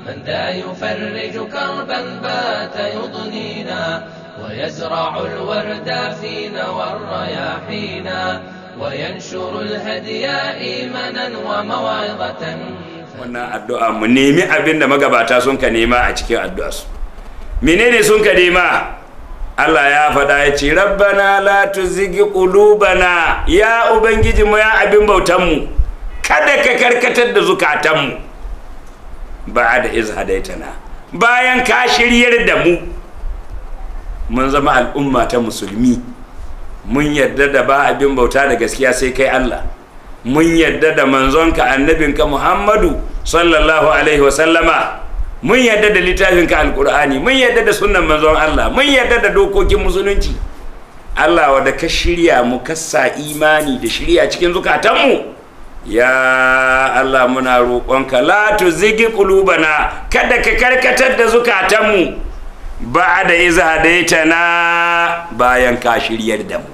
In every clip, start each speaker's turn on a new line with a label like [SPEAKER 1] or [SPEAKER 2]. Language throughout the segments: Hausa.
[SPEAKER 1] من ذا يفرج كربا بات يضنينا ويزرع الورد فينا والرياحينا وينشر الهدي إيمانا وموعظة
[SPEAKER 2] wannan addu'a mu nemi abin da magabata sun ka nema a cikin addu'arsu menene sun ka nema Allah ya faɗa ya ce rabbana la tuzigi qulubana ya ubangiji mu ya abin bautan mu kada ka karkatar da zukatan mu ba'da iz hadaitana bayan ka shiryar da mu mun zama al'umma ta musulmi mun yarda da ba abin bauta da gaskiya sai kai Allah mun yarda da manzonka annabinka Muhammadu sallallahu alaihi wasallama mun yarda da littafinka alkur'ani mun yarda da sunnan manzon Allah mun yarda da dokokin musulunci Allah wadda ka shirya mu kasa imani da shirya cikin zukatanmu ya Allah muna roƙonka la tuzigi qulubana kada ka karkatar da zukatanmu ba'da iz hadaitana bayan ka shiryar da mu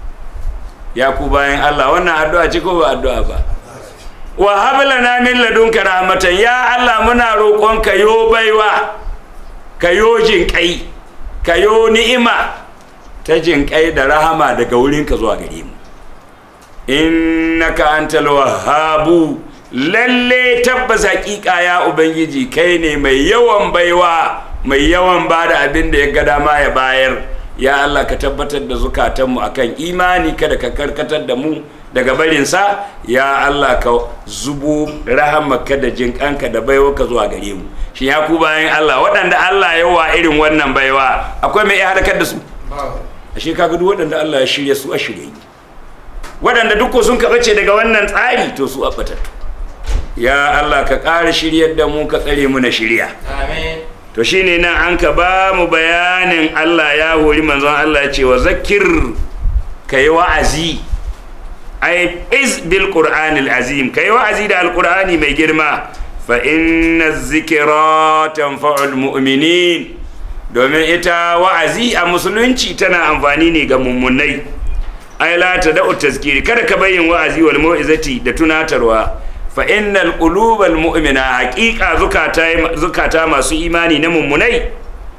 [SPEAKER 2] ya ku bayan Allah wannan addu'a ce ko ba addu'a ba wa hablana min ladunka rahmatan ya Allah muna roƙon ka yo baiwa ka yo jinƙai ka yo ni'ima ta jinƙai da rahama daga wurinka zuwa gare mu innaka antal wahhabu lalle tabbas haƙiƙa ya ubangiji kai ne mai yawan baiwa mai yawan bada abin da ya ga dama ya bayar ya Allah ka tabbatar da zukatanmu akan imani kada ka karkatar da mu daga barinsa ya Allah ka zubo rahamaka da jinkanka da baiwa ka zuwa gare mu shi ya ku bayan Allah waɗanda Allah ya wa irin wannan baiwa akwai mai iya halakar da su ashe kaga duk waɗanda Allah ya shirya su a shirye waɗanda duk sun kaɓace daga wannan tsari to su a fatattu ya Allah ka ƙara shiryar da mu ka tsare mu na shirya
[SPEAKER 1] آمين
[SPEAKER 2] to shine nan an ka ba mu bayanin Allah ya hori manzon Allah ya ce wa zakir ka yi wa'azi ai iz bil qur'anil azim ka yi wa'azi da alqur'ani mai girma fa inna zikra tanfa'ul mu'minin domin ita wa'azi a musulunci tana amfani ne ga mummunai ai la tada'u tazkiri kada ka bayyin wa'azi wal mau'izati da tunatarwa fa innal qulubal mu'mina haqiqa zukata zukata masu imani na mummunai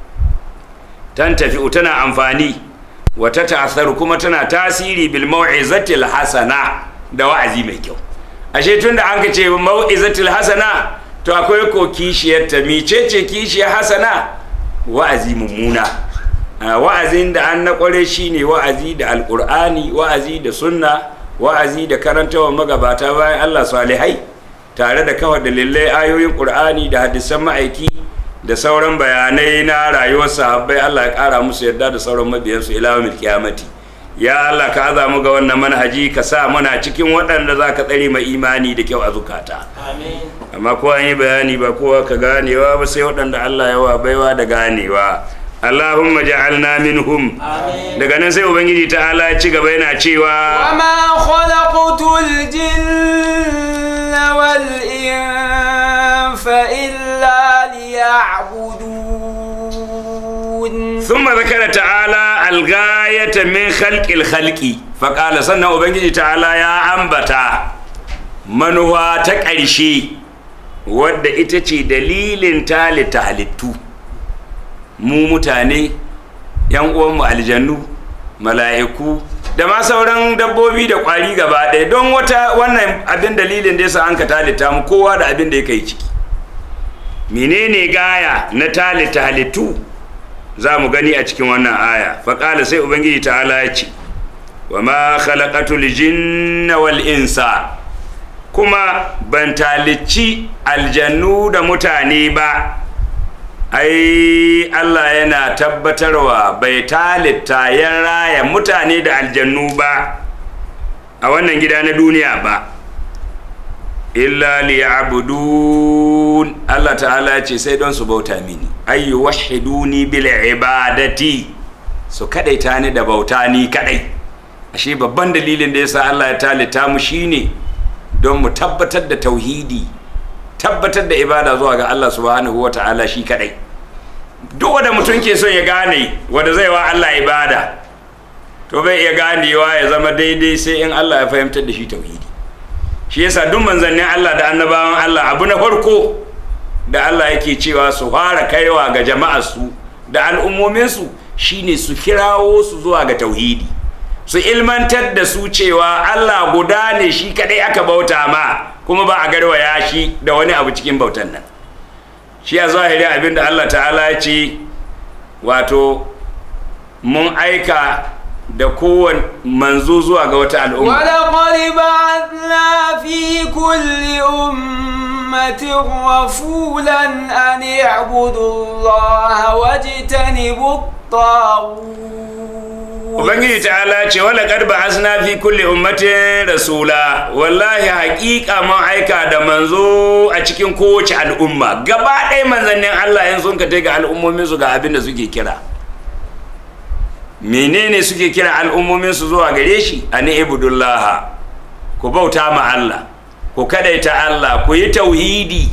[SPEAKER 2] tan tafi tana amfani wa ta ta'assaru kuma tana tasiri bil mau'izatil hasana da wa'azi mai kyau ashe tunda an ka ce mau'izatil hasana to akwai ko kishiyar ta micece kishiyar hasana wa'azi mummuna Ah, wa'azin da an na kware shine wa'azi da alqur'ani wa'azi da sunna wa'azi da karantawa magabata bayan Allah salihai tare da kawar dalilai ayoyin qur'ani da hadisan ma'aiki da sauran bayanai na rayuwar sahabbai Allah ya kara musu yarda da sauran mabiyansu ila yawmil qiyamati ya Allah ka aza mu ga wannan manhaji ka sa muna cikin waɗanda za ka tsare mai imani da kyau a zukata
[SPEAKER 1] آمين
[SPEAKER 2] amma kowa yi bayani ba kowa ka ganewa ba sai waɗanda Allah ya wa baiwa da ganewa Allahumma ja'alna minhum
[SPEAKER 1] آمين
[SPEAKER 2] daga nan sai ubangiji ta'ala ya ci gaba yana cewa
[SPEAKER 3] وما خلقت الجن والإنس إلا ليعبدون
[SPEAKER 2] ثم ذكر تعالى الغاية من خلق الخلق فقال سنة ubangiji ta'ala ya ambata manuwa ta ƙarshe wadda ita ce dalilin talita halittu mu mutane yan uwanmu aljannu mala'iku da ma sauran dabbobi da ƙwari gaba ɗaya don wata wannan abin dalilin da yasa an ka talita mu kowa da abin da ya kai ciki menene gaya na talita halittu za mu gani a cikin wannan aya faƙala sai ubangiji ta'ala ya ce wa ma khalaqatul jinna wal insa kuma ban talicci aljannu da mutane ba ai Allah yana tabbatarwa bai talitta ya raya mutane da aljannu ba a wannan gida na duniya ba illa liya'budun Allah ta'ala ya ce sai don su bauta mini ay wahiduni bil ibadati su kadaita ni da bauta ni kadai ashe babban dalilin da yasa Allah ya talita mu shine don mu tabbatar da tauhidi tabbatar da ibada zuwa ga Allah subhanahu wa ta'ala shi kadai duk wanda mutum ke son ya gane wanda zai wa Allah ibada to bai iya ganewa ya zama daidai sai in Allah ya fahimtar da shi tauhidi shi yasa duk manzannin Allah da annabawan Allah abu na farko da Allah yake cewa su fara kaiwa ga jama'arsu da al'ummominsu shine su kirawo su zuwa ga tauhidi su ilmantar da su cewa Allah guda ne shi kadai aka bauta ma kuma ba a garwaya shi da wani abu cikin bautan nan shi a zahiri abin da Allah ta'ala ya ce wato mun aika da kowane manzo zuwa ga wata al'umma
[SPEAKER 3] ولقد بعثنا في كل أمة رسولا أن اعبدوا الله واجتنبوا الطاغوت
[SPEAKER 2] ubangiji ta'ala ce wala qad ba'athna fi kulli ummatin rasula wallahi haƙiƙa mun aika da manzo a cikin kowace al'umma gaba ɗaya manzannin Allah in sun ka ga al'ummomin su ga abin da suke kira menene suke kira al'ummomin su zuwa gare shi ani ibudullah ku bauta ma Allah ku kadaita Allah ku yi tauhidi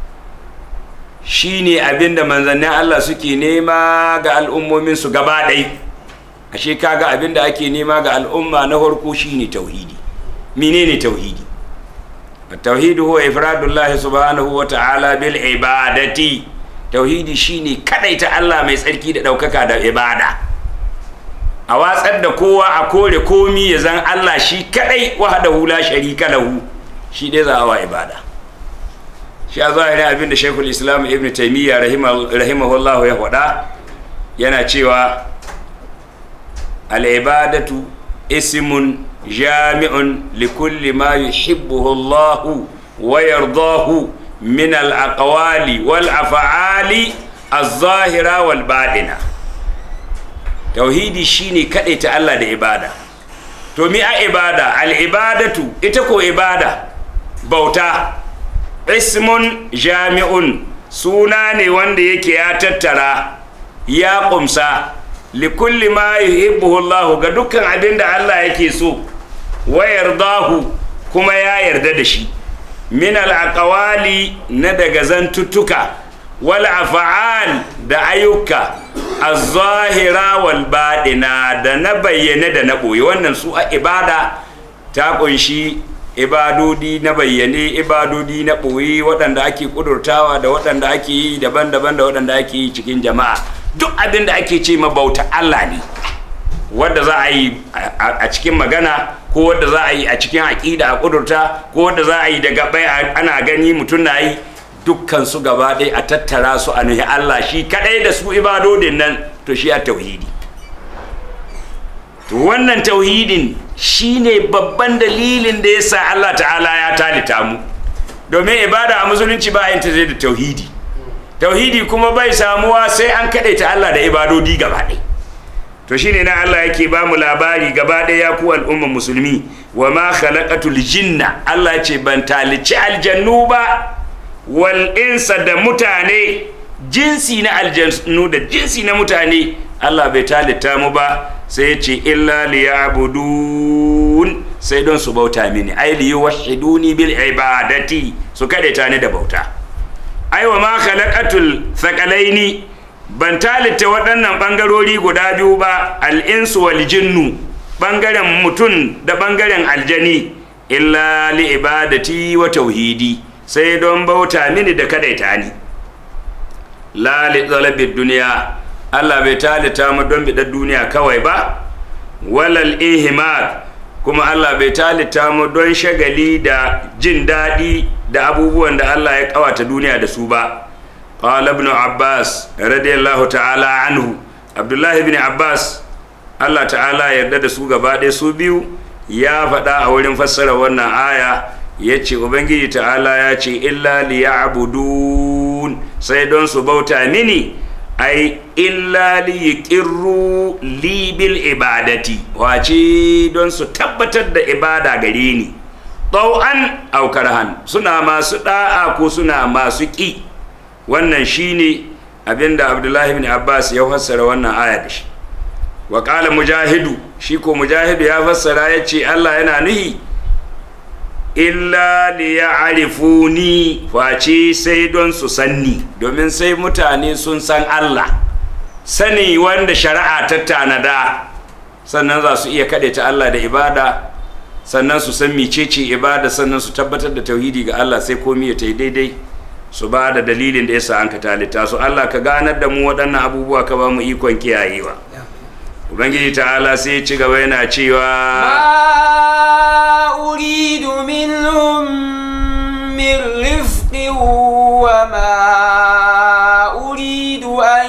[SPEAKER 2] shine abin da manzannin Allah suke nema ga al'ummomin su gaba ɗaya ashe kaga abin da ake nema ga al'umma na farko shine tauhidi menene tauhidi التوحيد هو إفراد الله سبحانه وتعالى بالعبادة توحيدي shine kadaita Allah mai tsarki da daukaka da ibada a watsar da kowa a kore komi ya zan Allah shi kadai wahdahu la sharika lahu shi dai za a wa ibada shi a zahiri abin da Sheikhul Islam Ibn Taymiyyah rahimahullah ya faɗa yana cewa al-ibadatu ismun jami'un likulli ma yuhibbuhu Allah wa yardahu min al-aqwali wal af'ali az-zahira wal baɗina tauhidi shine ta Allah da ibada to mi a ibada al-ibadatu ita ko ibada bauta ismun jami'un suna ne wanda yake ya tattara ya kumsa likulli ma yuhibbuhu Allah ga dukkan abin da Allah yake so wa yardahu kuma ya yarda da shi min al-aqwali na daga zantuttuka wal af'al da ayyuka az-zahira wal baɗina da na bayyane da na ɓoye wannan su a ibada ta kunshi ibadodi na bayyane ibadodi na ɓoye waɗanda ake ƙudurtawa da waɗanda ake yi daban-daban da waɗanda ake yi cikin jama'a duk abin da ake ce bauta Allah ne wadda za a yi a cikin magana ko wadda za a yi a cikin aƙida a ƙudurta ko wadda za a yi da gabai ana gani mutum na yi dukkan su gaba ɗaya a tattara su a nuhi Allah shi kaɗai da su ibadodin nan to shi a tauhidi to wannan tauhidin shine babban dalilin da yasa Allah ta'ala ya talita mu domin ibada a musulunci ba yin ta zai da tauhidi tauhidi kuma bai samuwa sai an ta Allah da ibadodi gaba ɗaya to shine na Allah yake ba mu labari gaba ɗaya ya ku al'umman musulmi wa ma khalaqatul jinna Allah ya ce ban talici aljannu ba wal insa da mutane jinsi na aljannu da jinsi na mutane Allah bai talita mu ba sai ya ce illa liya'budun sai don su bauta mini ai liyuwahhiduni bil ibadati su kadaita ni da bauta aiwa ma khalaqatul thaqalaini ban talita waɗannan ɓangarori guda biyu ba al'insu wal jinnu ɓangaren mutum da ɓangaren aljani illa li ibadati wa tauhidi sai don bauta mini da kadaita ni la li talabid duniya Allah bai talita mu don biɗar duniya kawai ba walal ihmad kuma Allah bai talita mu don shagali da jin daɗi da abubuwan da Allah ya kawata duniya da su ba qala ibn abbas radiyallahu ta'ala anhu abdullahi ibn abbas Allah ta'ala yarda da su gaba ɗaya su biyu ya faɗa a wurin fassara wannan aya ya ce ubangiji ta'ala ya ce illa liya'budun sai don su bauta mini ai illa liyiqirru li bil ibadati wace don su tabbatar da ibada gare ni tau'an aw karhan suna masu da'a ko suna masu ƙi wannan shine abinda abdullahi bin abbas ya fassara wannan aya da shi wa qala mujahidu shi ko mujahidu ya fassara ya ce allah yana nuhi illa liya'rifuni face sai don su sanni domin sai mutane sun san allah sani wanda shari'a ta tanada sannan za su iya kaɗe ta allah da ibada sannan su san micece ibada sannan su tabbatar da tauhidi ga Allah sai komi ya ta daidai su ba da dalilin da yasa an ka talita su Allah ka ganar da mu waɗannan abubuwa ka ba mu ikon kiyayewa ubangiji ta'ala sai ci gaba yana cewa
[SPEAKER 3] ما أريد منهم من رفق وما أريد أن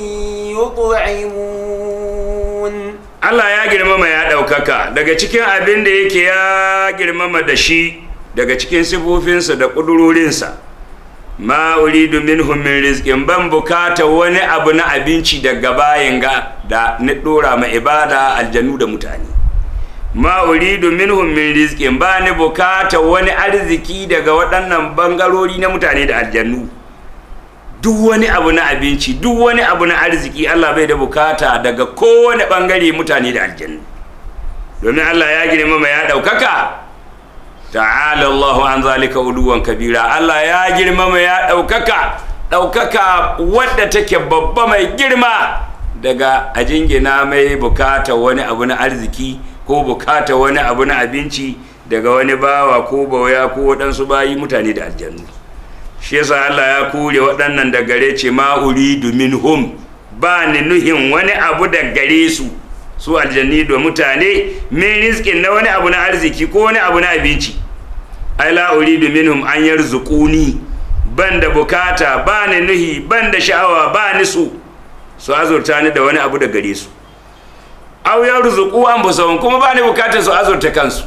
[SPEAKER 3] يطعمون
[SPEAKER 2] Allah ya girmama ya ɗaukaka daga cikin abin da yake ya girmama da shi daga cikin sifofinsa da ƙudurorinsa ma uridu minhum min rizqin ban bukata wani abu na abinci daga bayan ga da na ɗora ma ibada aljanu da mutane ma uridu minhum min rizqin ba ni bukata wani arziki daga waɗannan bangarori na mutane da aljannu duk wani abu na abinci duk wani abu na arziki Allah bai da bukata daga kowane bangare mutane da aljannu domin Allah ya girmama ya ɗaukaka ta'ala Allahu an zalika uluwan kabira Allah ya girmama ya ɗaukaka ɗaukaka wadda take babba mai girma daga a jingina mai bukata wani abu na arziki ko bukata wani abu na abinci daga wani bawa ko bawaya ko waɗansu bayi mutane da aljannu shi yasa Allah ya kure waɗannan da gare ce ma uridu minhum ba ni nuhin wani abu da gare su su aljanni da mutane min rizqin na wani abu na arziki ko wani abu na abinci ai la uridu minhum an yarzuquni ban da bukata ba ni nuhi ban da sha'awa ba ni su su azurta ni da wani abu da gare su aw yarzuqu anfusahum kuma ba ni bukatar su azurta kansu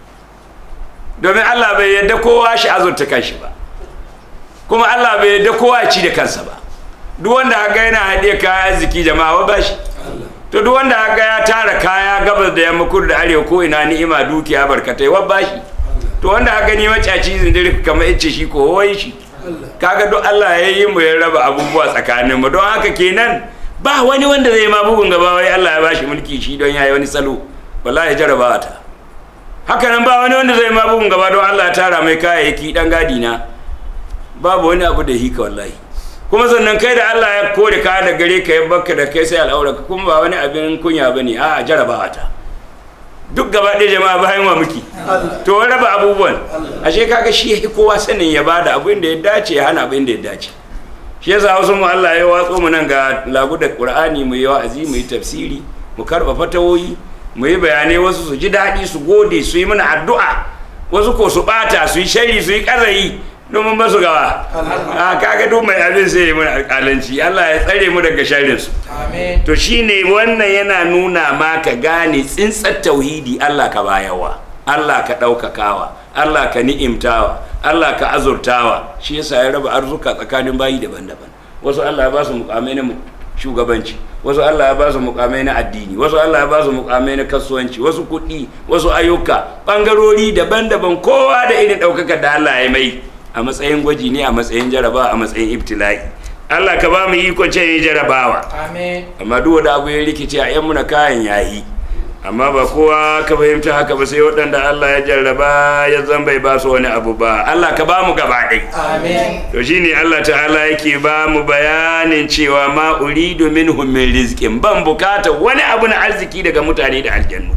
[SPEAKER 2] domin Allah bai yadda kowa shi azurta kanshi ba kuma Allah bai yadda kowa ya ci da kansa ba duk wanda ga yana haɗe kaya ziki jama'a wa bashi to duk wanda ga ya tara kaya gabas da yamma kudu da arewa ko ina ni'ima dukiya barkatai wa bashi to wanda ga gani macaci zindir kamar yace shi ko wai shi kaga duk Allah ya yi mu ya raba abubuwa tsakanin mu don haka kenan ba wani wanda zai ma bugun gaba wai Allah ya bashi mulki shi don yayi wani salo wallahi jarabawa ta haka nan ba wani wanda zai ma bugun gaba don Allah ya tara mai kayayyaki dan gadi na babu wani abu da hika wallahi kuma sannan kai da Allah ya kore ka da gare ka ya baka da kai sai al'auraka kuma ba wani abin kunya bane a jarabawa ta duk gaba ɗaya jama'a bayan wa muke to wani raba abubuwan ashe kaga shi ya kowa sanin ya bada abin da ya dace ya hana abin da ya dace shi yasa wasu mu Allah ya watso mu nan ga lagu da Qur'ani mu yi wa'azi mu yi tafsiri mu karba fatawoyi mu yi bayanai wasu su ji daɗi su gode su yi mana addu'a wasu ko su bata su yi shari su yi ƙazayi domin ba su gawa a kaga duk mai abin sai yi mana alƙalanci Allah ya tsare mu daga sharrin su
[SPEAKER 1] Amin.
[SPEAKER 2] to shine wannan yana nuna ma ka gane tsintsar tauhidi Allah ka bayawa Allah ka ɗaukakawa Allah ka ni'imtawa Allah ka azurtawa shi yasa ya raba arzuka tsakanin bayi daban-daban wasu Allah ya ba su mukamai na shugabanci wasu Allah ya ba su mukamai na addini wasu Allah ya ba su mukamai na kasuwanci wasu kuɗi wasu ayyuka ɓangarori daban-daban kowa da irin ɗaukaka da Allah ya mai a matsayin gwaji ne a matsayin jaraba a matsayin ibtila'i Allah ka ba mu ikon ce jarabawa
[SPEAKER 1] Amin.
[SPEAKER 2] amma duk wanda abu ya rikice a yan muna kayan yayi amma ba kowa ka fahimta haka ba sai waɗanda Allah ya jarraba ya zan bai ba su wani abu ba Allah ka ba mu gaba ɗai
[SPEAKER 1] Amin.
[SPEAKER 2] to shine Allah ta'ala yake ba mu bayanin cewa ma uridu minhum min rizqin ban bukata wani abu na arziki daga mutane da aljannu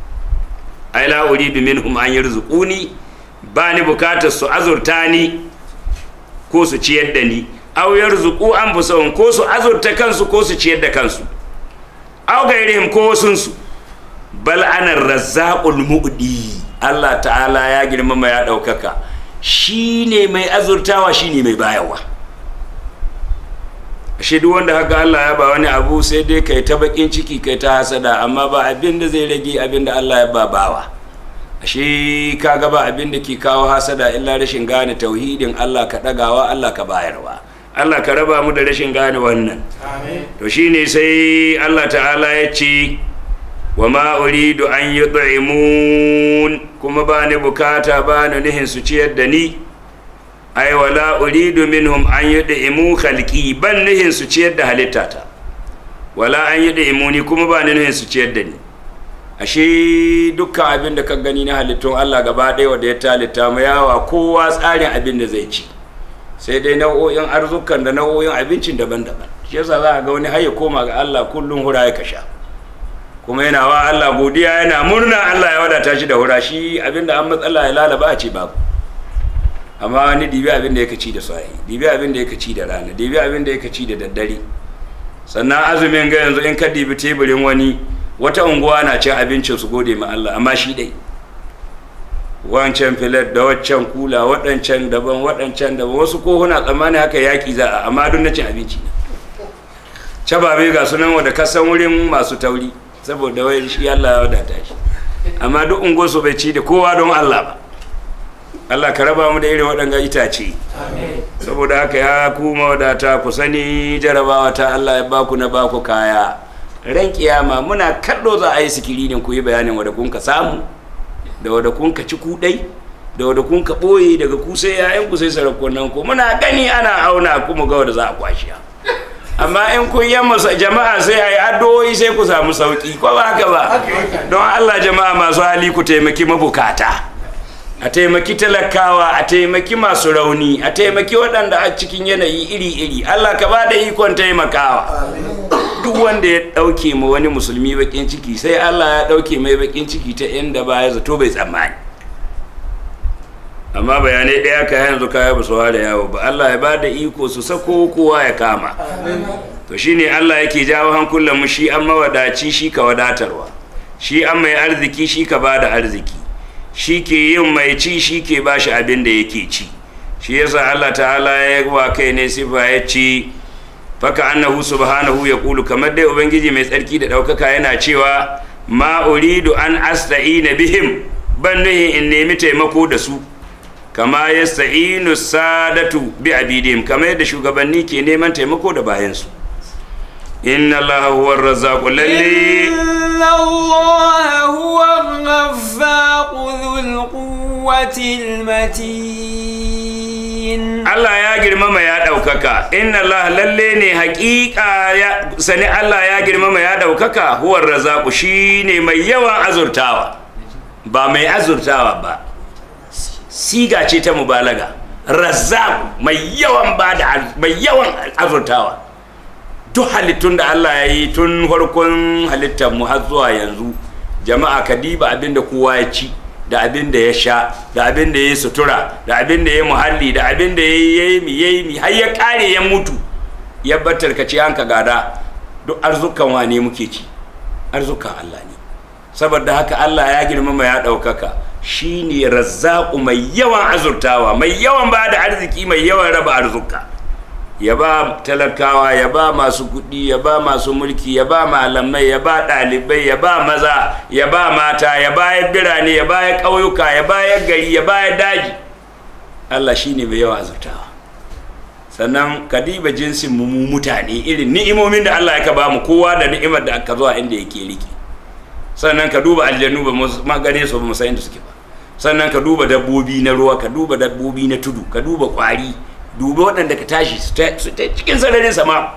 [SPEAKER 2] ai la uridu minhum an yarzuquni ba ni bukatar su azurta ni ko su ciyar da ni aw yarzuqu anfusahum ko su azurta kansu ko su ciyar da kansu aw gairihim ko wasunsu bal ana razzaqul mu'di Allah ta'ala ya girmama ya ɗaukaka shine mai azurtawa shine mai bayarwa ashe duk wanda haka Allah ya ba wani abu sai dai kai ta bakin ciki kai ta hasada amma ba abin da zai rage abin da Allah ya ba bawa ashe kaga ba abin da ke kawo hasada illa rashin gane tauhidin Allah ka ɗagawa Allah ka bayarwa Allah ka raba mu da rashin gane wannan
[SPEAKER 1] Amin.
[SPEAKER 2] to shine sai Allah ta'ala ya ce wa ma uridu an yut'imun kuma ba ni bukata ba ni nihin su ciyar da ni ai wala uridu minhum an yut'imu khalqi ban nihin su ciyar da halittata wala an yut'imuni kuma ba ni nihin su ciyar da ni ashe dukkan abin da ka gani na halittun Allah gaba ɗaya wanda ya talitta mu yawa kowa tsarin abin da zai ci sai dai nau'o'in arzukan da nau'o'in abincin daban-daban shi yasa za a ga wani har ya koma ga Allah kullum hura ya kasha kuma yana wa Allah godiya yana murna Allah ya wadata shi da hura shi abinda an matsala ya lalaba a ce babu amma wani dibi abin da ya ci da sahi dibi abin da ya ci da rana dibi abin da ya ci da daddare sannan azumin ga yanzu in ka dibi teburin wani wata unguwa na cin abincin su gode ma Allah amma shi dai wancan filet da waccan kula waɗancan daban waɗancan daban wasu kohuna tsammani haka yaƙi za a amma don na cin abinci ne cababe ga sunan wadda kasan wurin masu tauri saboda wai shi Allah ya wadata shi amma duk unguwarsu bai ci da kowa don Allah ba Allah ka raba mu da irin waɗanga itace saboda haka ya kuma wadata ku sani jarabawa ta Allah ya baku na baku kaya ran kiyama muna kallo za a yi sikirinin ku yi bayanin wadda kun ka samu da wadda kun ka ci kudai da wadda kun ka ɓoye daga ku sai yayan ku sai sarakunan ku muna gani ana auna kuma ga wadda za a kwashiya amma in kun yamma jama'a sai a yi addu'o'i sai ku samu sauki ko ba haka ba don Allah jama'a masu hali ku taimaki mabukata a taimaki talakawa a taimaki masu rauni a taimaki waɗanda a cikin yanayi iri-iri Allah ka ba da ikon taimakawa duk wanda ya ɗauke ma wani musulmi bakin ciki sai Allah ya ɗauke mai bakin ciki ta inda ba ya zato bai tsammani amma bayanai ɗaya ka yanzu kaya ba su da yawo ba Allah ya ba da iko su sako kowa ya kama to shine Allah yake jawo hankulan mu shi an mawadaci shi ka wadatarwa shi an mai arziki shi ka ba da arziki shi ke yin mai ci shi ke ba shi abin da yake ci shi yasa Allah ta'ala ya wa kai ne sifa ya ci faka annahu subhanahu ya kulu kamar dai ubangiji mai tsarki da ɗaukaka yana cewa ma uridu an asta'ina bihim ban nuhi in nemi taimako da su kama yasta'inu sadatu bi abidihim kamar yadda shugabanni ke neman taimako da bayansu inna allaha huwa ar-razzaqu lalli
[SPEAKER 3] إن الله هو الرزاق ذو القوة المتين
[SPEAKER 2] Allah ya girmama ya ɗaukaka inna Allah lalle ne haƙiƙa ya sani Allah ya girmama ya ɗaukaka huwar razaku shi ne mai yawan azurtawa ba mai azurtawa ba siga ce ta mubalaga razzaku mai yawan ba da mai yawan azurtawa duk halittun da Allah ya yi tun farkon halittar mu har zuwa yanzu jama'a ka diba abin da kowa ya ci da abin da ya sha da abin da ya sutura da abin da ya muhalli da abin da ya yi mi ya yi mi har ya kare ya mutu ya battar ka ci an ka gada duk arzukan wane muke ci arzukan Allah ne saboda haka Allah ya girmama ya ɗaukaka shine razzaku mai yawan azurtawa mai yawan ba da arziki mai yawan raba arzuka ya ba talakawa ya ba masu kuɗi ya ba masu mulki ya ba malamai ya ba ɗalibai ya ba maza ya ba mata ya ba ya birane ya ba ya ƙauyuka ya ba ya gari ya ba ya daji Allah shi ne mai yawa azurtawa sannan ka diba jinsin mu mutane irin ni'imomin da Allah ya ba mu kowa da ni'imar da aka zuwa inda yake riki sannan ka duba aljannu ba ma gane su ba mu san inda suke ba sannan ka duba dabbobi na ruwa ka duba dabbobi na tudu ka duba kwari dubi waɗanda ka tashi su ta cikin sararin sama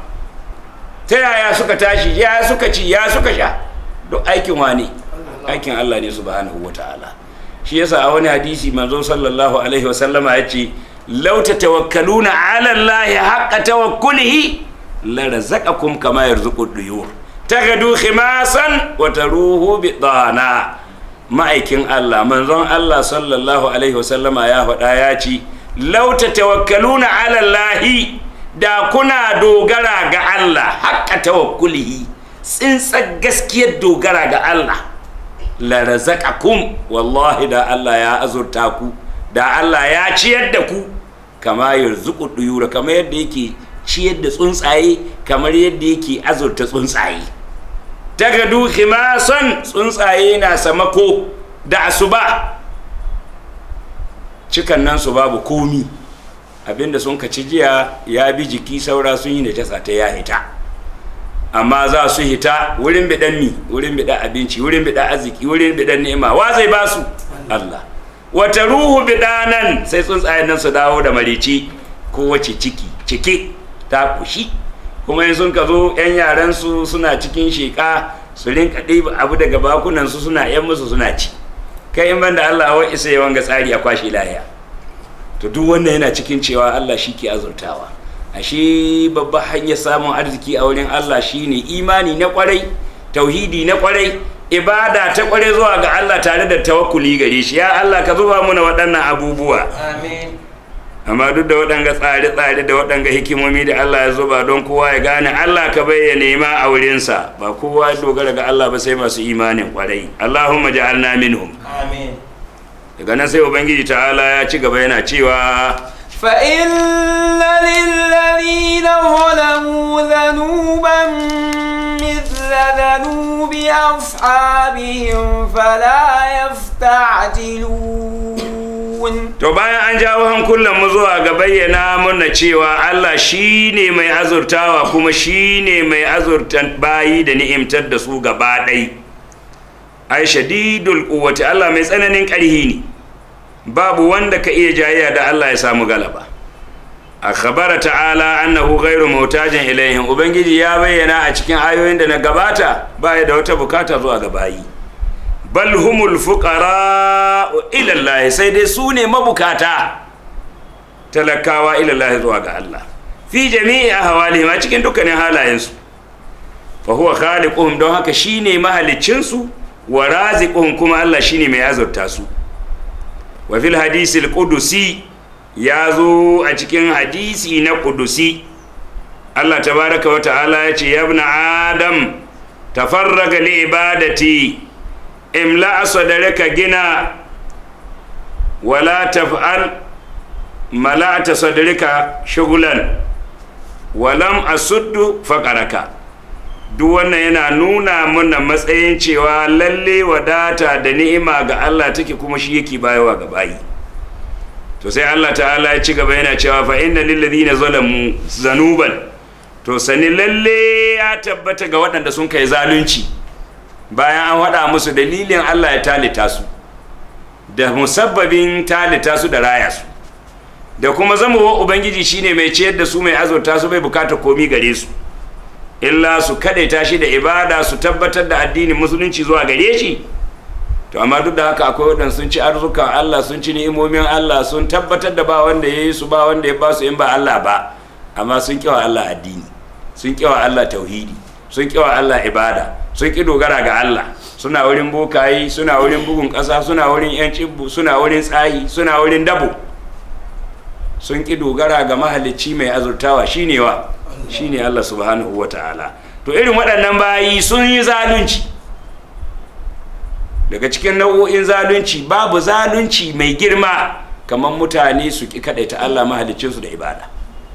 [SPEAKER 2] ta yaya suka tashi ya suka ci ya suka sha duk aikin wane aikin Allah ne subhanahu wa ta'ala shi yasa a wani hadisi manzo sallallahu alaihi wa sallama ya ce law tatawakkaluna ala Allah haqqa tawakkulihi la razaqakum kama yarzuqu duyur tagadu khimasan wa taruhu bidana ma'aikin Allah manzon Allah sallallahu alaihi wa sallama ya faɗa ya ce lauta tawakkaluna ala Allahi da kuna dogara ga Allah haƙƙa tawakkulihi tsintsar gaskiyar dogara ga Allah la razaqakum wallahi da Allah ya azurta ku da Allah ya ciyar da ku kama yarzuqu duyura kamar yadda yake ciyar da tsuntsaye kamar yadda yake azurta tsuntsaye tagadu khimasan tsuntsaye na samako da asuba cikan nan su babu komi abinda sun kaci jiya ya bi jiki saura sun yi najasa ta ya hita amma za su hita wurin bidan mi wurin bidan abinci wurin bidan arziki wurin bidan ni'ima wa zai ba su Allah wata ruhu bidanan sai tsuntsayen nan su dawo da marici kowace ciki cike ta kushi kuma in sun ka zo yan yaran su suna cikin sheka su rinka ɗiba abu daga bakunan su suna yan musu suna ci kai in banda Allah wa isa ya wanga tsari a kwashe lahiya to duk wannan yana cikin cewa Allah shi ke azurtawa ashe babba hanyar samun arziki a wurin Allah shine imani na kwarai tauhidi na kwarai ibada ta kwarai zuwa ga Allah tare da tawakkuli gare shi ya Allah ka zuba muna waɗannan abubuwa
[SPEAKER 1] amin
[SPEAKER 2] amma duk da waɗanga tsare-tsare da waɗanga hikimomi da Allah ya zuba don kowa ya gane Allah ka bayyana nema a wurinsa ba kowa ya dogara ga Allah ba sai masu imanin kwarai Allahumma ja'alna minhum
[SPEAKER 1] amin
[SPEAKER 2] daga nan sai ubangiji ta'ala ya ci gaba yana cewa
[SPEAKER 3] فإن للذين ظلموا ذنوبا مثل ذنوب أصحابهم فلا يستعجلون
[SPEAKER 2] to bayan an jawo hankulan mu zuwa ga bayyana muna cewa Allah shine mai azurtawa kuma shine mai azurtan bayi da ni'imtar da su gaba ɗai ai shadidul quwwati Allah mai tsananin ƙarhi ne babu wanda ka iya jayayya da Allah ya samu galaba a khabara ta'ala annahu ghairu mutajin ilaihim ubangiji ya bayyana a cikin ayoyin da na gabata baya da wata bukata zuwa ga bayi bal humul fuqara ila Allah sai dai su ne mabukata talakawa ila Allah zuwa ga Allah fi jami'i ahwalihim a cikin dukkanin halayensu fa huwa khaliquhum don haka shine mahaliccin su wa raziquhum kuma Allah shine mai azurta su wa fil hadisi al-qudusi ya zo a cikin hadisi na qudusi Allah tabaraka wa ta'ala ya ce ya ibn adam tafarraga li ibadati imla sadaraka gina wala taf'al mala'ata sadarika shugulan walam asuddu faqaraka duk wannan yana nuna mana matsayin cewa lalle wadata da ni'ima ga Allah take kuma shi yake bayawa ga bayi to sai Allah ta'ala ya ci gaba yana cewa fa inna lil ladina zalamu zanuban to sani lalle ya tabbata ga waɗanda sun kai zalunci bayan an haɗa musu dalilin Allah ya talita su da musabbabin talita su da raya su da kuma zamowa ubangiji shine mai ciyar da su mai azurta su bai bukata komi gare su illa su kadaita shi da ibada su tabbatar da addinin musulunci zuwa gare shi to amma duk da haka akwai waɗanda sun ci arzukan Allah sun ci ni'imomin Allah sun tabbatar da ba wanda ya yi su ba wanda ya ba su in ba Allah ba amma sun kiwa Allah addini sun kiwa Allah tauhidi sun kiwa Allah ibada sun ki dogara ga Allah suna wurin bokayi suna wurin bugun ƙasa suna wurin yan cibbu suna wurin tsayi suna wurin dabo sun ki dogara ga mahalicci mai azurtawa shine wa shine Allah subhanahu wa ta'ala to irin waɗannan bayi sun yi zalunci daga cikin nau'o'in zalunci babu zalunci mai girma kamar mutane su ki kaɗaita Allah mahaliccinsu da ibada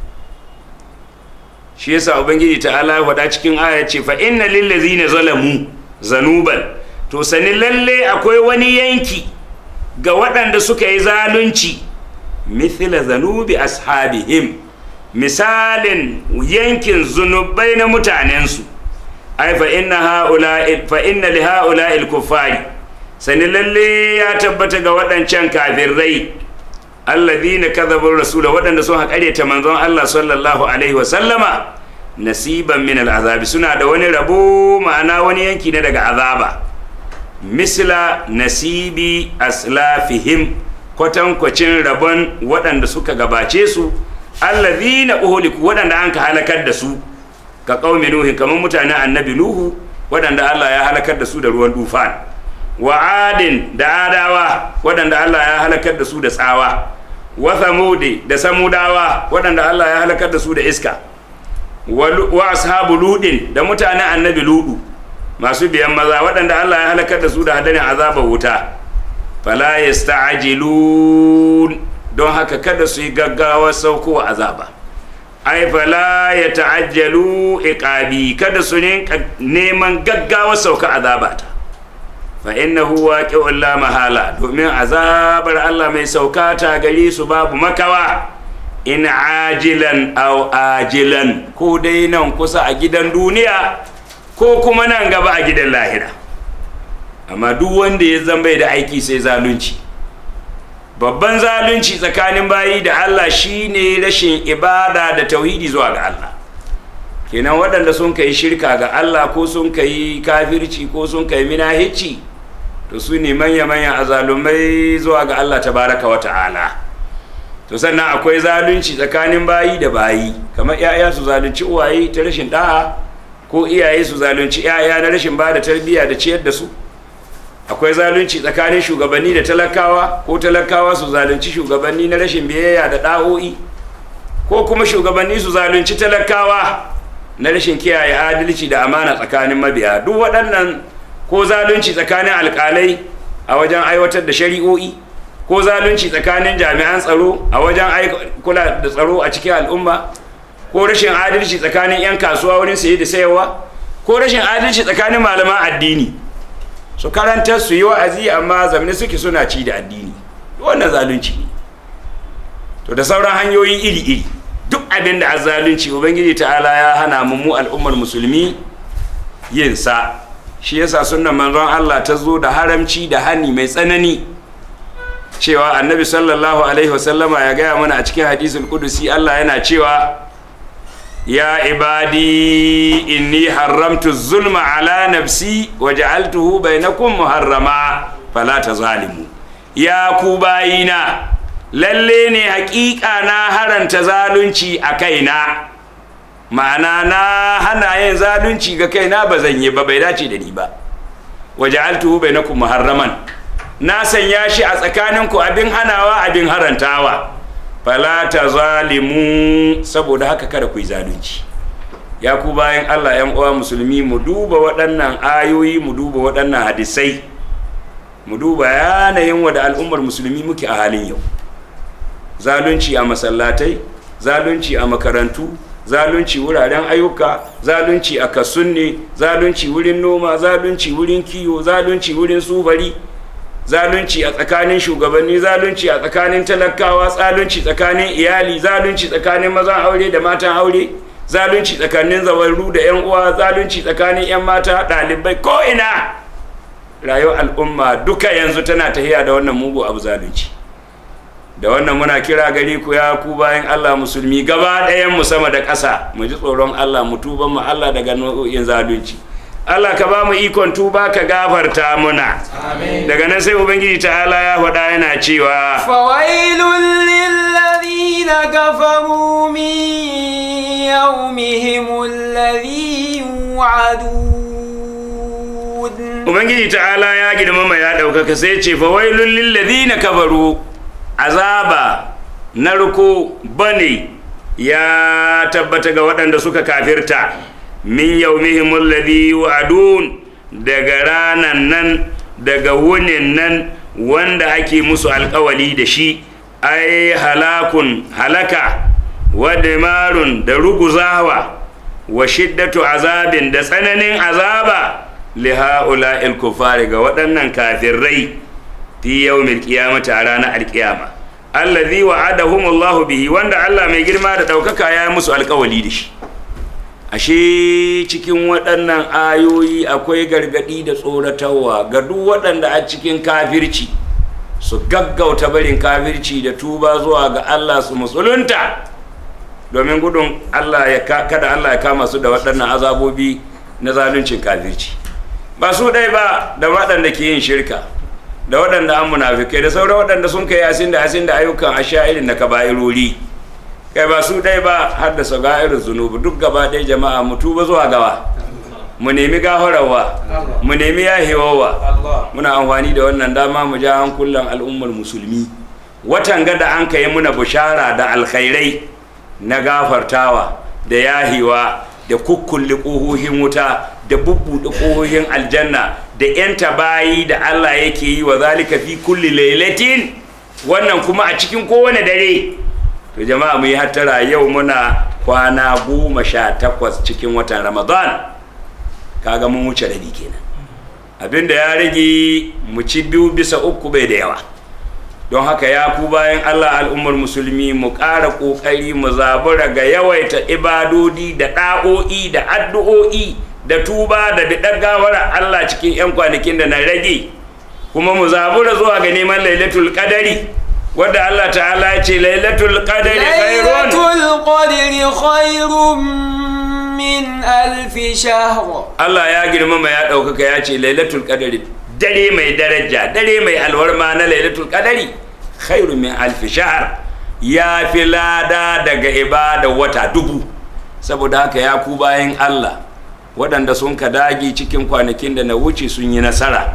[SPEAKER 2] shi yasa ubangiji ta'ala ya faɗa cikin aya ce fa inna lillazina zalamu zanuban to sani lalle akwai wani yanki ga waɗanda suka yi zalunci mithla zanubi ashabihim misalin yankin zunubai na mutanensu ai fa inna haula fa inna li haula il kuffari sani lalle ya tabbata ga waɗancan kafirai alladhina kadhabu rasula waɗanda sun haƙare ta manzon Allah sallallahu alaihi wa sallama nasiban min al'azabi suna da wani rabo ma'ana wani yanki ne daga azaba misla nasibi aslafihim kwatankwacin rabon waɗanda suka gabace su alladhina uhliku waɗanda an ka halakar da su ka qaumi nuhin kamar mutanen annabi nuhu waɗanda Allah ya halakar da su da ruwan dufan wa adin da adawa waɗanda Allah ya halakar da su da tsawa wa thamudi da samudawa waɗanda Allah ya halakar da su da iska wa ashabu ludin da mutanen annabi ludu masu biyan maza waɗanda Allah ya halakar da su da hadarin azabar wuta fala yasta'jilun don haka kada su yi gaggawa saukowa azaba ai fala ya ta'ajjalu iqabi kada su ne neman gaggawa sauka azabata fa innahu waqi'un la mahala domin azabar Allah mai sauka ta gari su babu makawa in ajilan aw ajilan ko dai nan kusa a gidan duniya ko kuma nan gaba a gidan lahira amma duk wanda ya zamba da aiki sai zalunci babban zalunci tsakanin bayi da Allah shine rashin ibada da tauhidi zuwa ga Allah kenan waɗanda sun kai shirka ga Allah ko sun kai kafirci ko sun kai minahici to su ne manya-manyan azalumai zuwa ga Allah tabaraka wa ta'ala to sannan akwai zalunci tsakanin bayi da bayi kamar 'ya'ya su zalunci uwaye ta rashin da'a ko iyaye su zalunci 'ya'ya na rashin ba da tarbiyya da ciyar da su akwai zalunci tsakanin shugabanni da talakawa ko talakawa su zalunci shugabanni na rashin biyayya da ɗa'o'i ko kuma shugabanni su zalunci talakawa na rashin kiyaye adalci da amana tsakanin mabiya duk waɗannan ko zalunci tsakanin alƙalai a wajen aiwatar da shari'o'i ko zalunci tsakanin jami'an tsaro a wajen kula da tsaro a cikin al'umma ko rashin adalci tsakanin 'yan kasuwa wurin saye da sayarwa ko rashin adalci tsakanin malaman addini su karanta su yi wa'azi amma zamani suke suna ci da addini wannan zalunci ne to da sauran hanyoyi iri-iri duk abin da a zalunci ubangiji ta'ala ya hana mu mu al'ummar musulmi yin sa shi yasa sunnan manzon Allah ta zo da haramci da hani mai tsanani cewa annabi sallallahu alaihi wasallama ya gaya mana a cikin hadisul kudusi Allah yana cewa ya ibadi inni haramtu zulma ala nafsi wa ja'altuhu bainakum muharrama fala tazalimu ya ku bayina lalle ne hakika na haranta zalunci a kaina ma'ana na hana yin zalunci ga kaina ba zan yi ba bai dace da ni ba wa ja'altuhu bainakum muharraman na sanya shi a tsakaninku abin hanawa abin harantawa fala ta zalimu saboda haka kada ku yi zalunci ya ku bayan allah yan uwa musulmi mu duba waɗannan ayoyi mu duba waɗannan hadisai mu duba yanayin wa da al'ummar musulmi muke a halin yau zalunci a masallatai zalunci a makarantu zalunci wuraren ayyuka zalunci a kasunne zalunci wurin noma zalunci wurin kiwo zalunci wurin sufari zalunci a tsakanin shugabanni zalunci a tsakanin talakawa zalunci tsakanin iyali zalunci tsakanin mazan aure da matan aure zalunci tsakanin zawarru da yan uwa zalunci tsakanin yan mata ɗalibai ko ina rayuwar al'umma duka yanzu tana tahiya da wannan mugu abu zalunci da wannan muna kira gari ku ya ku bayan Allah musulmi gaba ɗayan mu sama da ƙasa mu ji tsoron Allah mu tuba mu Allah daga nau'in zalunci Allah ka ba mu ikon tuba ka gafarta muna daga nan sai ubangiji ta'ala ya faɗa yana cewa
[SPEAKER 3] fawailun lilladhina kafaru min yawmihim alladhi yu'adun
[SPEAKER 2] ubangiji ta'ala ya girmama ya ɗaukaka sai ce fawailun lilladhina kafaru azaba narko bane ya tabbata ga waɗanda suka kafirta min yaumihim alladhi yu'adun daga ranan nan daga wunin nan wanda ake musu alkawali da shi ai halakun halaka wa dimarun da ruguzawa wa shiddatu azabin da tsananin azaba li ha'ula'il kufari ga waɗannan kafirai fi yawmil qiyamati a ranar alkiyama allazi wa'adahumullahu bihi wanda Allah mai girma da ɗaukaka ya yi musu alkawali da shi ashe cikin waɗannan ayoyi akwai gargaɗi da tsoratarwa ga duk waɗanda a cikin kafirci su gaggauta barin kafirci da tuba zuwa ga Allah su musulunta domin gudun Allah ya kada Allah ya kama su da waɗannan azabobi na zaluncin kafirci ba su ɗai ba da waɗanda ke yin shirka da waɗanda an munafikai da sauran waɗanda sun kai asin da asin da ayyukan asha irin na kaba'irori kai ba su ɗai ba har da irin zunubi duk gaba ɗaya jama'a mu tuba zuwa gawa mu nemi gafararwa mu nemi yahewawa muna amfani da wannan dama mu ja hankulan al'ummar musulmi watan gada an kai muna bushara da alkhairai na gafartawa da yahewa da kukkulli ƙohohin wuta da bubbuɗe ƙohohin aljanna da 'yanta bayi da allah yake yi wa zalika fi kulli lailatin wannan kuma a cikin kowane dare to jama'a mu yi hattara yau muna kwana goma sha takwas cikin watan ramadan kaga mun wuce rabi kenan abinda ya rage mu ci biyu bisa uku bai da yawa don haka ya ku bayan allah al'ummar musulmi mu ƙara ƙoƙari mu zabura ga yawaita ibadodi da ɗa'o'i da addu'o'i da tuba da biɗar gawara allah cikin 'yan kwanakin da na rage kuma mu zabura zuwa ga neman lailatul qadari wadda Allah ta'ala ya ce lailatul qadri khairun
[SPEAKER 3] lailatul qadri khairun min alfi shahr
[SPEAKER 2] Allah ya girmama ya ɗaukaka ya ce lailatul qadri dare mai daraja dare mai alwarma na lailatul qadri khairun min alfi shahr ya fi lada daga ibada wata dubu saboda haka ya ku bayan Allah waɗanda sun ka dagi cikin kwanakin da na wuce sun yi nasara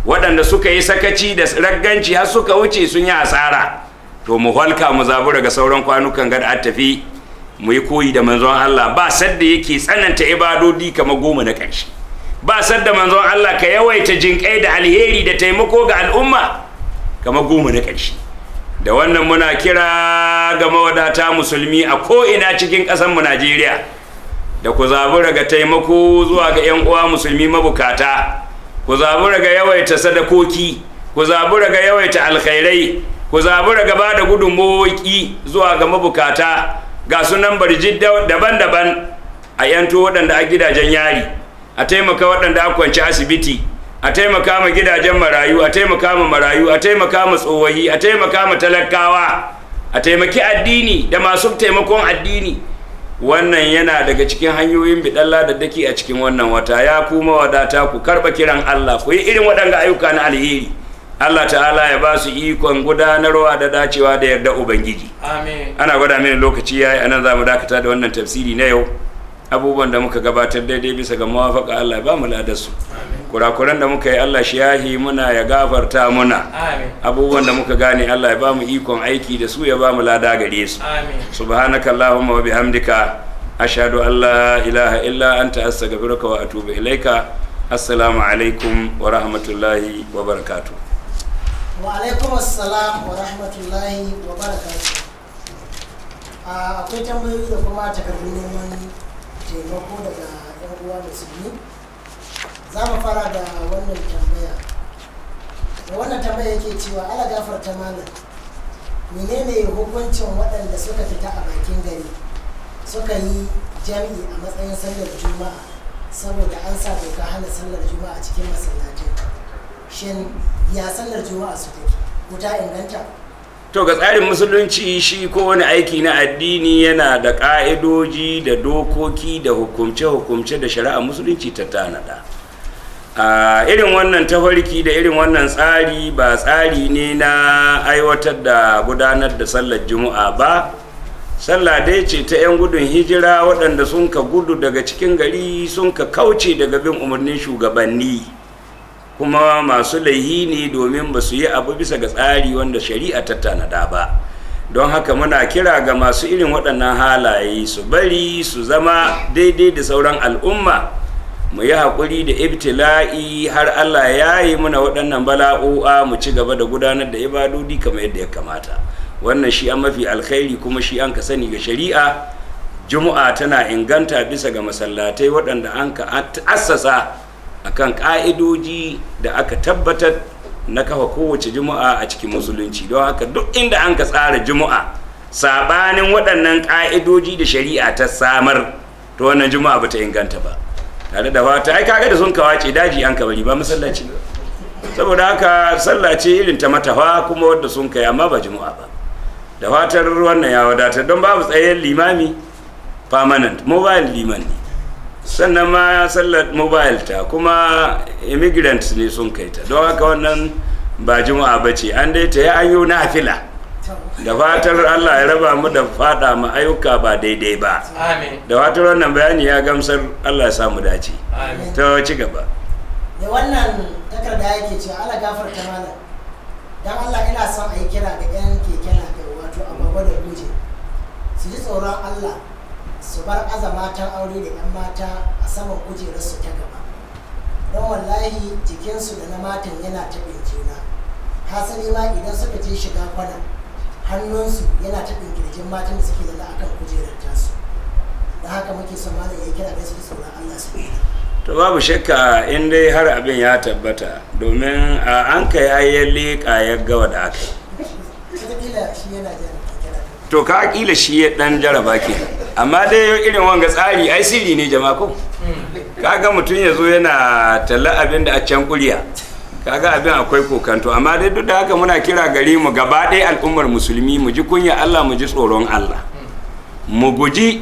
[SPEAKER 2] waɗanda suka yi sakaci da ragganci har suka wuce sun yi asara to mu halka mu zabura ga sauran kwanukan gada a tafi mu yi koyi da manzon Allah ba sadda yake tsananta ibadodi kamar goma na ƙarshe ba sadda manzon Allah ka yawaita jinƙai da alheri da taimako ga al'umma kamar goma na ƙarshe da wannan muna kira ga mawadata musulmi a ko'ina cikin ƙasarmu Najeriya da ku zabura ga taimako zuwa ga 'yan uwa musulmi mabukata ku zabura ga yawaita sadakoki ku zabura ga yawaita alkhairai ku zabura ga ba da gudunmawoki zuwa ga mabukata ga sunan barjid daban-daban a yanto waɗanda a gidajen yari a taimaka waɗanda a kwanci asibiti a taimaka ma gidajen marayu a taimaka ma marayu a taimaka ma tsohayi a taimaka ma talakawa a taimaki addini da masu taimakon addini wannan yana daga cikin hanyoyin biɗalla da dake a cikin wannan wata ya kuma wadata ku karɓa kiran Allah ku yi irin waɗanga ayyuka na alheri Allah ta'ala ya ba su ikon gudanarwa da dacewa da yarda ubangiji
[SPEAKER 3] amin
[SPEAKER 2] ana gwada mini lokaci yayi anan zamu dakata da wannan tafsiri na yau abubuwan da muka gabatar daidai bisa ga mawafaka Allah ya ba mu ladarsu kurakuran da muka yi Allah shi yahi muna ya gafarta muna
[SPEAKER 3] amin
[SPEAKER 2] abubuwan da muka gane Allah ya ba mu ikon aiki da su ya ba mu lada gare su
[SPEAKER 3] amin
[SPEAKER 2] subhanaka allahumma wa bihamdika ashhadu an la ilaha illa anta astaghfiruka wa atubu ilaika assalamu alaikum wa rahmatullahi wa barakatuh
[SPEAKER 4] wa alaikum assalam wa rahmatullahi wa barakatuh a akwai tambayoyi da kuma takardun neman taimako daga yan uwa musulmi za mu fara da wannan tambaya da wannan tambaya yake cewa ala gafarta malam menene hukuncin waɗanda suka fita a bakin gari suka yi jami'i a matsayin sallar juma'a saboda an sa doka hana sallar juma'a a cikin masallatai shin ya sallar juma'a su take wuta inganta
[SPEAKER 2] to ga tsarin musulunci shi ko wani aiki na addini yana da ƙa'idoji da dokoki da hukumce-hukumce da shari'a musulunci ta tanada a irin wannan tafarki da irin wannan tsari ba tsari ne na aiwatar da gudanar da sallar juma'a ba sallah dai ce ta 'yan gudun hijira waɗanda sun ka gudu daga cikin gari sun ka kauce daga bin umarnin shugabanni kuma masu laihi ne domin ba su yi abu bisa ga tsari wanda shari'a ta tanada ba don haka muna kira ga masu irin waɗannan halaye su bari su zama daidai da sauran al'umma mu yi haƙuri da ibtila'i har allah ya yi muna waɗannan bala'o'a mu ci gaba da gudanar da ibadodi kamar yadda ya kamata wannan shi an mafi alkhairi kuma shi an ka sani ga shari'a juma'a tana inganta bisa ga masallatai waɗanda an ka assasa akan ƙa'idoji da aka tabbatar na kafa kowace juma'a a cikin musulunci don haka duk inda an ka tsara juma'a sabanin waɗannan ƙa'idoji da shari'a ta samar to wannan juma'a bata inganta ba tare da fata ai kaga da sun kawace daji an kabari ba masallaci ba saboda haka sallah ce irin ta matafa kuma wadda sun kai amma ba juma'a ba da fatar wannan ya wadatar don babu tsayen limami permanent mobile liman ne sannan ma sallar mobile ta kuma immigrants ne sun kai ta don haka wannan ba juma'a ba ce an dai ta yi an yi nafila da fatar allah ya raba mu da fada ma ayyuka ba daidai ba
[SPEAKER 3] amin
[SPEAKER 2] da fatar wannan bayani ya gamsar allah ya samu dace
[SPEAKER 3] amin
[SPEAKER 2] ta ci gaba
[SPEAKER 4] da wannan takarda yake cewa ala gafarta malam dan Allah ina son a yi kira ga yan keke na kai wato agwagwa da guje su ji tsoron Allah su bar aza matan aure da yan mata a saman kujerar su ta gaba don wallahi jikinsu da na matan yana taɓin juna hasali ma idan suka je shiga kwana hannunsu yana taɓin kirjin matan da suke zama akan kujerar tasu da haka muke son malam ya yi kira ga su ji tsoron Allah su daina
[SPEAKER 2] to babu shakka in dai har abin ya tabbata domin a an kai ayyan leƙa ya gawa da aka yi
[SPEAKER 4] wataƙila shi yana jan kira
[SPEAKER 2] to ka kila shi ya dan jaraba ke amma dai irin wanga tsari ai sirri ne jama'a ko kaga mutum ya zo yana talla abin da a can kuriya kaga abin akwai kokanto amma dai duk da haka muna kira gare mu gaba ɗaya al'ummar musulmi mu ji kunya Allah mu ji tsoron Allah mu guji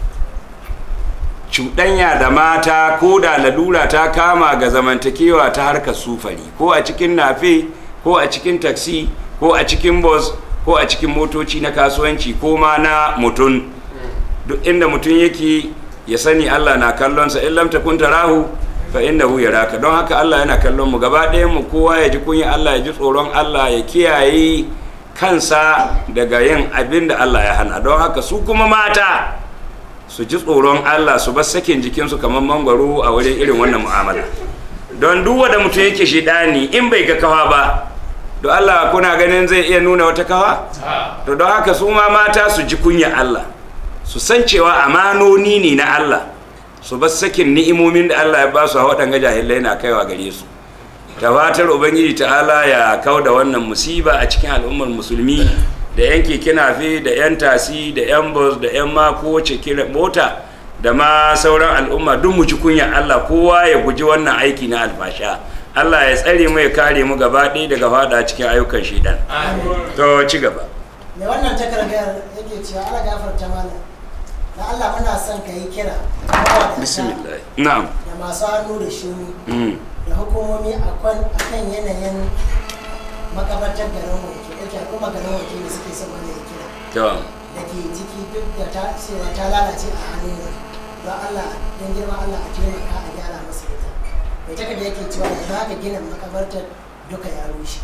[SPEAKER 2] cuɗanya da mata ko da lalura ta kama ga zamantakewa ta harkar sufari ko a cikin nafe ko a cikin taksi ko a cikin bus ko a cikin motoci na kasuwanci ko ma na mutum duk inda mutum yake ya sani Allah na kallonsa in lam takun tarahu fa innahu yaraka don haka Allah yana kallon mu gaba ɗayan mu kowa ya ji kunya Allah ya ji tsoron Allah ya kiyaye kansa daga yin abin da Allah ya hana don haka su kuma mata su ji tsoron Allah su bar sakin jikinsu kamar mangwaro a wajen irin wannan mu'amala don duk wanda mutum yake shidani in bai ga kawa ba don Allah kuna ganin zai iya nuna wata kawa to don haka su ma mata su ji kunya Allah su san cewa amanoni ne na Allah su bar sakin ni'imomin da Allah ya ba su a waɗanga jahilai na kaiwa gare su ta fatar ubangiji ta'ala ya kau da wannan musiba a cikin al'ummar musulmi da yan keke nafe da yan tasi da yan bus da yan ma kowace kira mota da ma sauran al'umma duk mu ji kunya Allah kowa ya guji wannan aiki na alfasha Allah ya tsare mu ya kare mu gaba ɗaya daga fada cikin ayyukan shidan to ci gaba
[SPEAKER 4] mai wannan takardar yake cewa ala gafarta malam da Allah muna son ka yi kira mawadata
[SPEAKER 2] bismillah na'am
[SPEAKER 4] da masu hannu da shuni
[SPEAKER 2] mm.
[SPEAKER 4] da hukumomi a kan yanayin makabartar garin wanke yake kuma garin wanke da suke son wani ya kira
[SPEAKER 2] to
[SPEAKER 4] da ke ciki duk da ta cewa ta lalace a hannun yanzu don Allah don girma Allah a taimaka a gyara masa ita mai takarda yake cewa yanzu haka gina makabartar duka ya rushe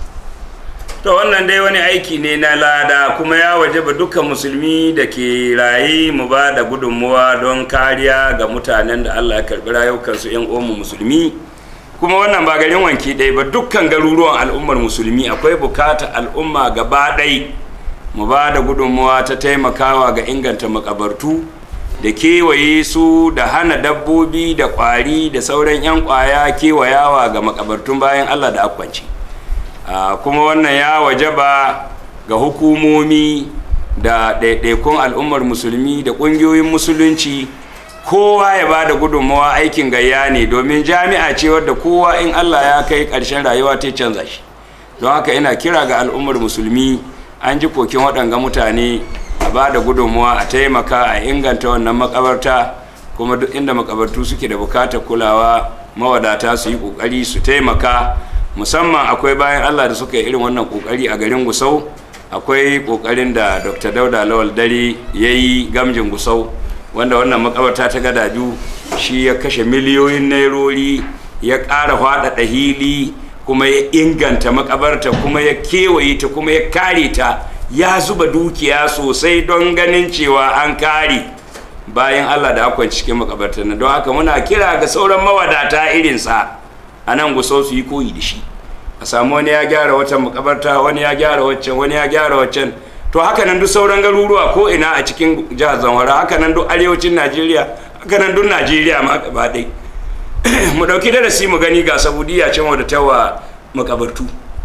[SPEAKER 2] to wannan dai wani aiki ne na lada kuma ya wajaba dukkan musulmi da ke raye mu ba da gudunmuwa don kariya ga mutanen da allah ya karbi rayukansu yan uwanmu musulmi kuma wannan ba garin wanki ɗaya ba dukkan garuruwan al'ummar musulmi akwai bukata al'umma gaba ɗai mu ba da gudunmuwa ta taimakawa ga inganta makabartu da kewaye su da hana dabbobi da ƙwari da sauran 'yan ƙwaya kewayawa ga makabartun bayan allah da akwanci Ah, kuma wannan ya wajaba ga hukumomi da ɗaiɗaikun al'ummar musulmi da ƙungiyoyin musulunci kowa ya ba da gudunmawa aikin gayya ne domin jami'a ce wadda kowa in allah ya kai ƙarshen rayuwa ta canza shi don haka ina kira ga al'ummar musulmi an ji kokin waɗanga mutane a ba da gudunmawa a taimaka a inganta wannan makabarta kuma duk inda makabartu suke da bukatar kulawa mawadata su yi ƙoƙari su taimaka musamman akwai bayan allah da suka yi irin wannan kokari a garin gusau akwai kokarin da dr dauda lawal dare ya yi gamjin gusau wanda wannan makabarta ta gadaju shi ya kashe miliyoyin nairori ya ƙara faɗaɗa hili kuma ya inganta makabarta kuma ya kewaye ta kuma ya kare ta ya zuba dukiya sosai don ganin cewa an kare bayan allah da akwai cikin makabartar nan don haka muna kira ga sauran mawadata irinsa a nan gusau su yi koyi da shi a samu wani ya gyara wata makabarta wani ya gyara waccan wani ya gyara waccan to haka nan duk sauran garuruwa ko ina a cikin jihar zamfara haka nan duk arewacin najeriya haka nan duk najeriya ma gaba ɗai mu ɗauki darasi mu gani ga saudiya can wadda ta wa makabartu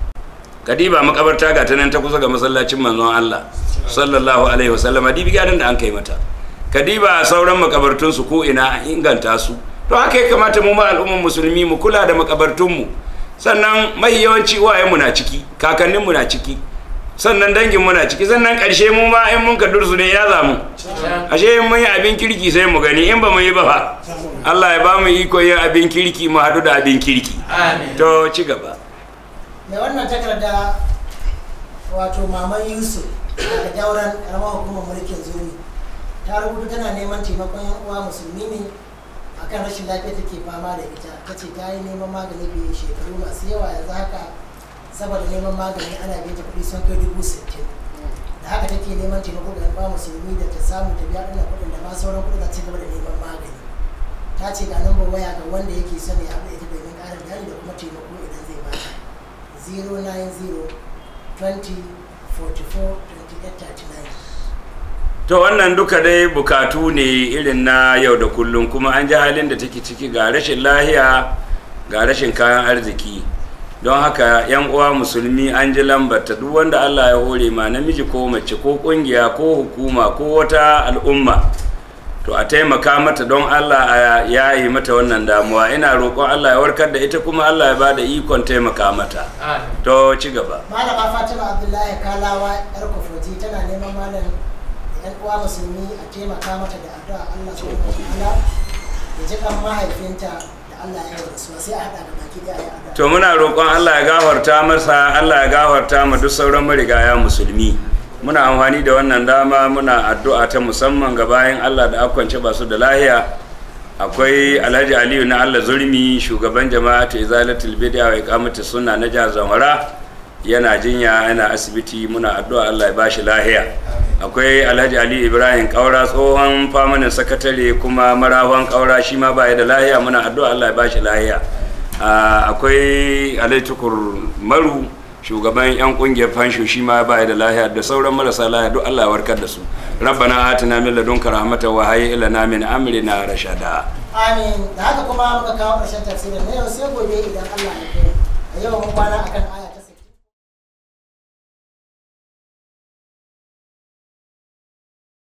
[SPEAKER 2] kadiba makabarta ga ta nan ta kusa ga masallacin manzon allah sallallahu alaihi wasallama dibi ganin da an kai mata kadiba sauran makabartunsu ko ina an inganta su to haka ya kamata mu ma al'umman musulmi mu kula da makabartunmu sannan mai yawanci uwayenmu na ciki kakanninmu na ciki sannan danginmu na ciki sannan ƙarshe mu ma in mun ka dursu ne ya zamu ashe in mun yi abin kirki sai mu gani in ba mu yi ba fa Allah ya ba mu iko yin abin kirki mu haɗu da abin kirki
[SPEAKER 1] Amin.
[SPEAKER 2] to ci gaba
[SPEAKER 4] mai wannan takarda wato maman yusuf daga jauran karamar hukumar mulkin zurmi ta rubuta tana neman taimakon yan uwa musulmi ne akan rashin lafiya take fama da ita ta ce ta yi neman magani biyu shekaru masu yawa yanzu haka saboda neman magani ana biya ta kuɗi sun kai dubu sittin da haka take neman taimako ga yan uwa musulmi da ta samu ta biya ɗan kuɗin da ma sauran kuɗin za ta ci gaba da neman magani ta ce ga lambar waya ga wanda yake son ya haɗu da ita domin ƙarin bayani da kuma taimako idan zai bata 090 20 44 28 39
[SPEAKER 2] to wannan duka dai bukatu ne irin na yau da kullum kuma an ji halin da take ciki ga rashin lahiya ga rashin kayan arziki don haka yan uwa musulmi an ji lambarta duk wanda allah ya hore ma namiji ko mace ko kungiya ko hukuma ko wata al'umma to a taimaka mata don allah a yayi mata wannan damuwa ina roƙon allah ya warkar da ita kuma allah ya bada ikon taimaka mata
[SPEAKER 1] Amin.
[SPEAKER 2] to ci gaba
[SPEAKER 4] malama fatima abdullahi kalawa yar kofoji tana neman malam da yan uwa musulmi a taimaka mata da addu'a allah subhanahu wa ta'ala ya ji kan mahaifinta da allah ya yi rasuwa sai a haɗa da baki da ayi addu'a
[SPEAKER 2] to muna roƙon Allah ya gafarta masa Allah ya gafarta ma duk sauran marigaya musulmi muna amfani da wannan dama muna addu'a ta musamman ga bayan Allah da akwance ba su da lahiya akwai alhaji aliyu na allah zurmi shugaban jama'atu izalatul bid'a wa iqamati sunna na jihar zamfara yana jinya yana asibiti muna addu'a allah ya bashi lahiya akwai alhaji ali ibrahim kaura tsohon famanin sakatare kuma marawan kaura shi ma baya da lahiya muna addu'a allah ya bashi lahiya Ah, akwai alhaji tukur maru shugaban yan kungiyar fansho shi ma baya da lahiya da sauran marasa lahiya duk allah ya warkar da su rabbana atina min ladunka rahmatan wa hayyi lana min amrina rashada
[SPEAKER 4] amin da haka kuma muka kawo ƙarshen tafsirin na yau sai gobe idan Allah ya kai a yau mun kwana akan aya